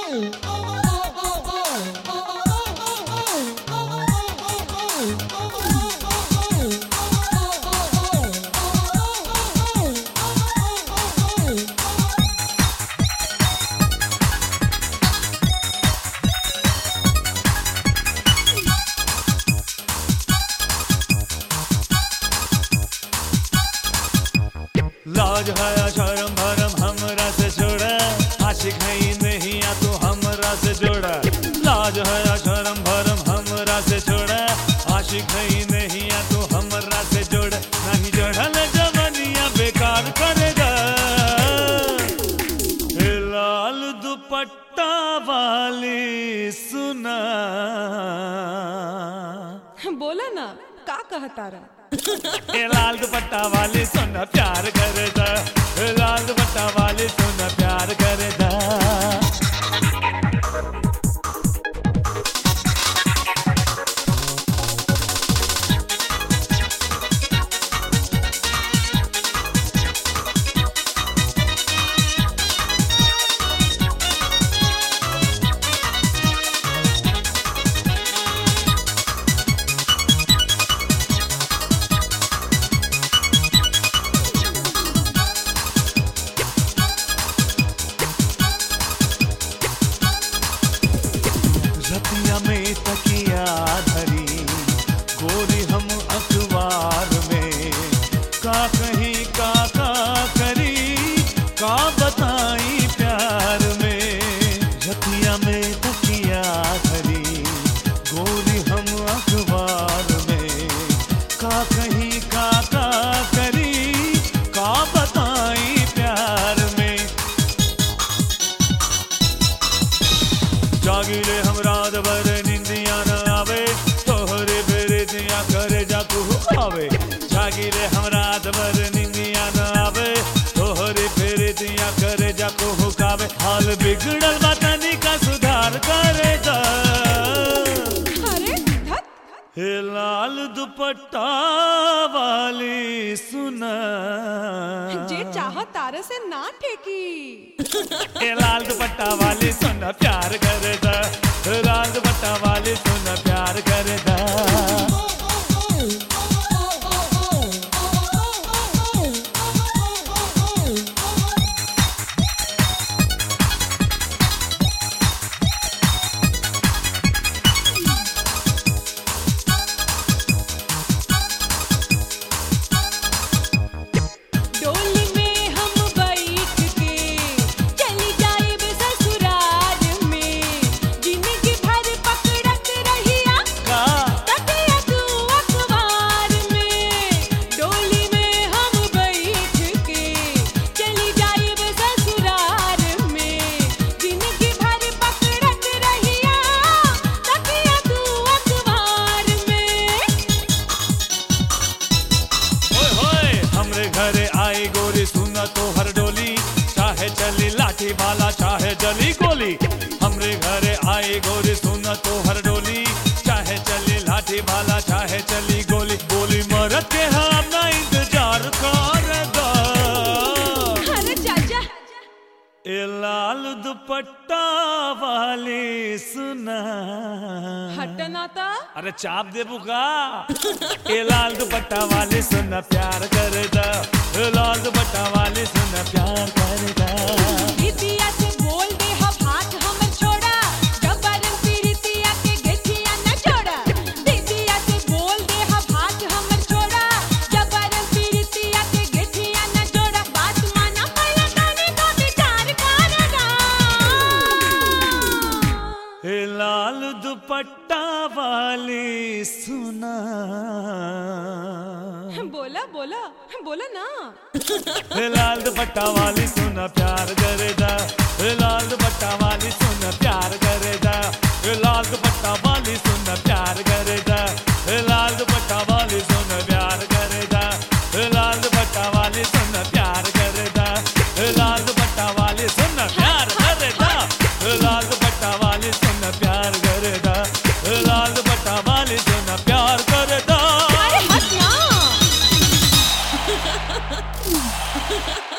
लाज है शर्म भरम हमरा से छोड़ा आशिक है ही नहीं या तो हमरा से जोड़ा लाज है शर्म भरम हमरा से छोड़ा आशिक है ही नहीं या तो हमरा से जोड़ा नहीं जोड़ल जवनिया बेकार करेगा हे लाल दुपट्टा वाली सुना बोला ना का कहतारा ए लाल दुपट्टा वाली सुन प्यार करदा ए लाल दुपट्टा वाली सुन प्यार करदा रतिया में तकिया धरी गोरी हम अखबार में का कहीं का का करी का बताई प्यार में रतिया में तकिया धरी गोरी हम अखबार में का कहीं का का करी का बताई प्यार में जागिले हम रात भर निंदिया न आवे तोहरे बेरे दिया करे जाकू आवे जागिले हम रात भर निंदिया न आवे तोहरे फेरे दिया करे जाकू हुकावे हाल बिगड़ल बतानी का सुधार करे दा अरे धत हे लाल दुपट्टा वाली सुना जे चाह तारे से ना ठेकी ए लाल दुपट्टा वाली सुन प्यार करदा लाल दुपट्टा वाली सुन प्यार करदा डोली में हम बैठ के चली जाएब ससुराल में जिंदगी भर पकड़त रहिया का तकिया तू अखबार में डोली में हम बैठ के चली जाएब ससुराल में जिंदगी भर पकड़त रहिया तकिया तू अखबार में ओए होए हमरे घरे आई गोरी सुना तो हर डोली चाहे चली लाठी भाला चाहे जली गोली हमरे घरे आई गोरी सुना तो हर डोली चाहे चली लाठी भाला चाहे चली गोली गोली मरद के हम ना इंतजार करदा अरे चाचा ए लाल दुपट्टा वाली सुना हटना था अरे चाप दे बुका ए लाल दुपट्टा वाली सुन प्यार करदा ए लाल दुपट्टा वाली सुन प्यार करदा दीदिया से बोल दे हम हाथ हमर छोड़ा जबरन पीरितिया के गेठिया न छोड़ा दीदिया से बोल दे हम हाथ हमर छोड़ा जबरन पीरितिया के गेठिया न छोड़ा बात माना पहला काने का विचार करना ए लाल दुपट्टा वाली सुना बोला बोला बोला ना ए लाल दुपट्टा वाली सुन प्यार करदा ए लाल दुपट्टा वाली सुन प्यार करदा ए लाल दुपट्टा वाली सुन प्यार करदा ए लाल दुपट्टा वाली सुन प्यार करदा ए लाल दुपट्टा वाली सुन प्यार करदा ए लाल दुपट्टा वाली सुन प्यार करदा ए लाल दुपट्टा वाली सुन प्यार करदा ए लाल दुपट्टा वाली सुन प्यार करदा अरे हट ना